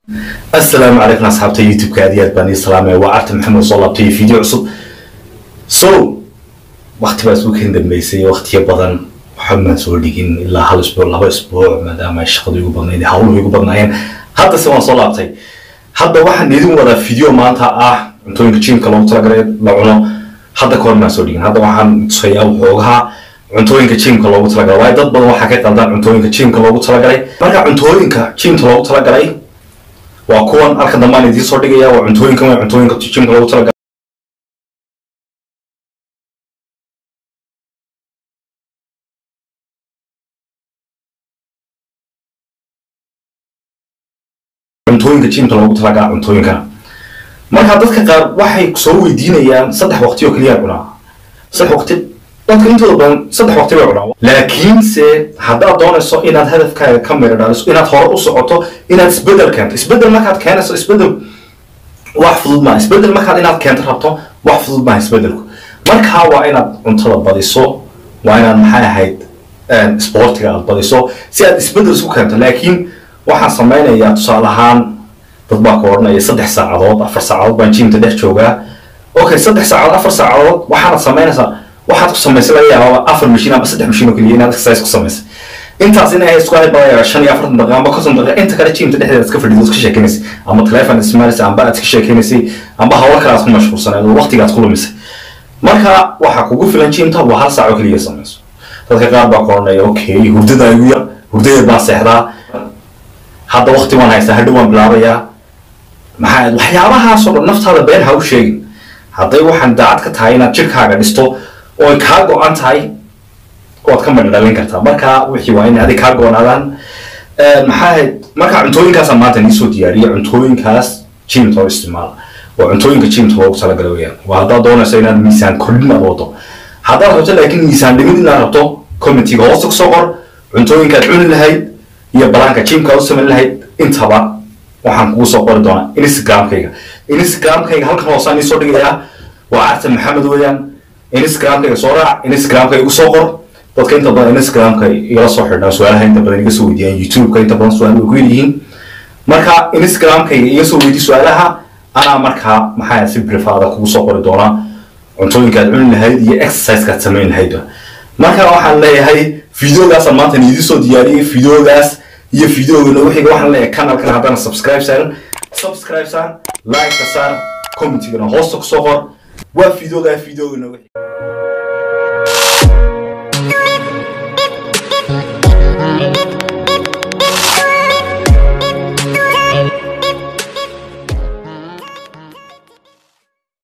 asalaamu calaykum asxaabta youtube-ka aad iyo aad baan ii salaamaya waa arta maxamed soo laabtay video cusub so wakti baa isku kan dambeysay waktiyo badan waxamaan soo dhigin ilaa hal isbuuc laba isbuuc maadaama ay shaqadu igu badnayd hawluhu igu badnaayeen hadda se waan soo laabtay hadda waxaan idin wadaa video maanta ah cuntooyinka jimka loogu talagalay la cuno hadda kahor maan soo dhigin hadda waxaan tusayaa wuxoogaha cuntooyinka jimka loogu talagalay waayo dad badan waxaa ka qaldaan cuntooyinka jimka loogu talagalay marka cuntooyinka jimka loogu talagalay waa kuwan halka dambaan idiin soo dhigaya waa cuntooyinkan waa cuntooyinka jimka loogu talagalay cuntooyinka jimka loogu talagalaa cuntooyinkana marka dadka qaar waxay soo weydiinayaan saddex waqti oo keliya cunaa saddex waqti dadka intooda badan saddex waqti bay cunaa laakiinse haddaad doonayso inaad hadafkaaga ka miro dhaliso inaad hore u socoto inaad isbedel keento isbedel markaad keenayso isbedel wax fudud maaha isbedel markaad inaad keento rabto wax fudud maaha isbedelku markaa waa inaad cuntada badiso waa inaad maxay ahayd sportiga aad badiso si aad isbedel isku keento laakiin waxaan sameynayaa tusaale ahaan dad baa ka odhanaya saddex saacadood afar saacadood baan jimta dhex joogaa okay saddex saacadood afar saacadood waxaanad samaynaysaa waxaad ku samaysay laga yaabaa afar mashiin ama saddex mashiin oo keliya inaad exercise ku samaysay intaas inay isku ahayd baa yaabaa shan iyo afartan daqiiqa amba konton daqiiqa inta kale jimta dhexdeeda iska fadhido iska sheekeynaysay ama telefoon isticmaalaysay amba aad iska sheekeynaysay amba hawlo kale aad ku mashquulsanayd oo waqtiga aad ku lumisay marka waxaa kugu filan jimta waa hal saac oo keliya samayso dadka qaar baa ka odhanaya okay hurdada igu yar hurdadeed baan seexdaa hadda waqti waan haystaa hadhow waan bilaabayaa maxaa waxyaabahaasoo dhan naftaada been ha u sheegin hadday waxaan daacad ka tahay inaad jirkaaga dhisto oo ay kaa go-an tahay waad ka madha dhalin kartaa marka wixii waa inay adig kaa go-naadaan maxaa ahayd marka cuntooyinkaasa maanta nii soo diyaariya cuntooyinkaas jimta oo isticmaala waa cuntooyinka jimta loogu talagala weyaan waa haddaad doonayso inaad miisaan kordhin aad wado haddaad rabto laakiin miisaan dhimid inaad rabto commentiga hoosta kusoo qor cuntooyinkaad cuni lahayd iyo balaanka jimka u samayn lahayd intaba waxaan kugu soo qori doonaa instagramkayga instagramkayga halkan hoosaan iisoo dhigayaa waa carta maxamed weeyaan instagramkayga soo raac instagramkayga igu soo qor dadka inta badan instagramka igala soo xidhnaa su-aalaha inta badan iga soo weydiyaan youtubeka inta badan su-aal way ku yihiin marka instagramkayga iga soo weydiy su-aalaha anaa markaa maxaa si brifaada kugu soo qori doonaa cuntooyinkaad cuni lahayd iyo exercisekaad samayn lahaydba marka waxaan leeyahay videogaasaan maanta idiin soo diyaariyey videogaas iyo videogana wixiga waxaan leeyahay kanalkan haddana subscribe saaran subscribe saar like ka saar commentigana hoosta kusoo qor waa videogaa videogana wixii